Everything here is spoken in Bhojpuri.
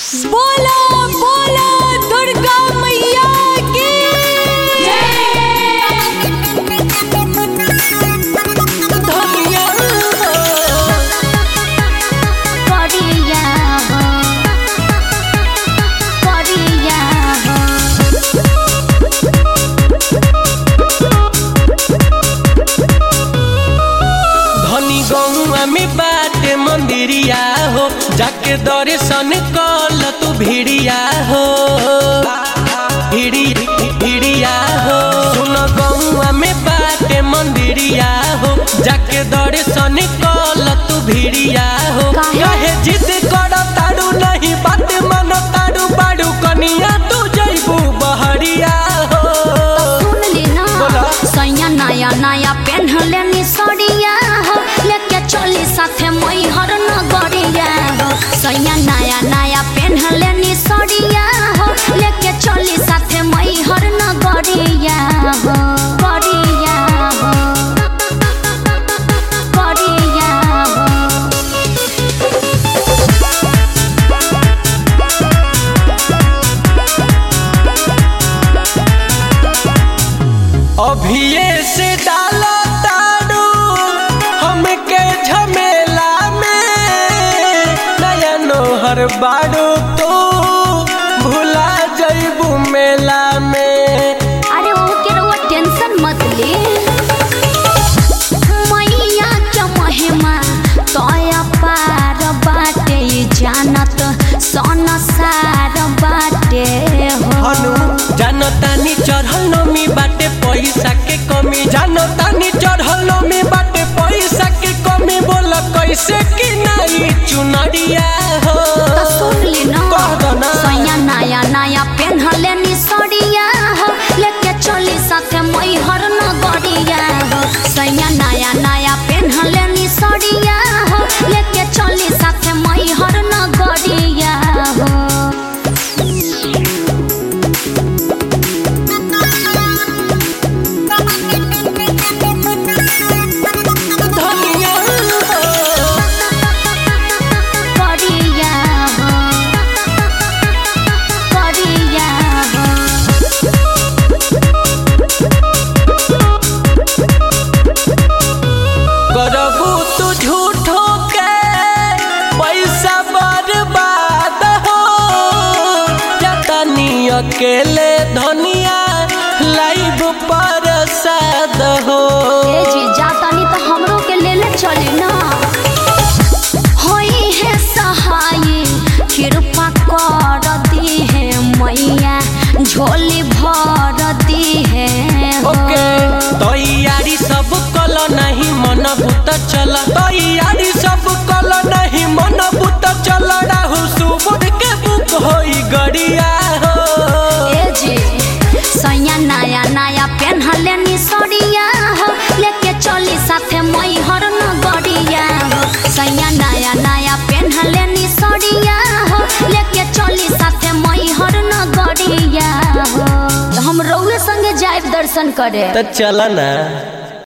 बोला बोला दुर्गा मैया की धनिया करिया हो करिया हो धनी गौआ में बाटे मंदिरिया हो जाके दर्शन कल तू भिड़िया हो भिड़ी भिड़िया हो सुन गौआ में बाटे मंदिरिया हो जाके दर्शन कल तू भिड़िया हो काहे? कहे जिद कर तारू नहीं बात मन तारू बाड़ू कनिया तू जैबू बहरिया हो सुन ली ना बोला। सैया नया नया पेन्हले नी सड़िया हो लेके चली साथे मई हर नगरिया हो सैया नया नया पेन्हले नी सड़िया हो लेके चली साथे मई हर नगरिया हो गरिया हो गरिया हो अभिये से डाला तारू हमके झमेला में नया नोहर बाड़ू तू भुला जइबू मेला में अरे वो के रउआ टेंशन मत ले मैया के महिमा तोया पार बाटे जानत सन सार बाटे हो हनु जानतानी चढ़ल नमी बाटे पैसा के कमी जानतानी चढ़ल नमी बाटे पैसा के कमी बोल कैसे कि नहीं चुनरिया हो त सुन ली ना कह दो ना। सैया नया नया पेन्हले नी सड़िया हो लेके चली साथे मई हर नगरिया हो सैया नया नया पेन्हले नी सड़िया हो लेके चली साथे मई हर नगरिया हो धनिया हो करिया हो करिया हो करबू तू झूठो के पैसा बर्बाद हो जतनी अकेले धनिया लाइव प्रसाद हो ए जी जातानी तो हमरो के ले ले चली ना होई है सहाय कृपा कर दी है मैया झोली भर दी है हो। ओके तैयारी सब कल नहीं मन भूत चल तैयारी सब कल नहीं मन भूत चल राहु सुबुद के बुक होई गड़िया हो ए जी सैया नया नया पेन्हले नी सड़िया हो लेके चली साथे मई हर नगरिया हो सैया नया नया पेन्हले नी सड़िया हो लेके चली साथे मई हर नगरिया हो तो हम रउए संगे जाए दर्शन करे तो चल ना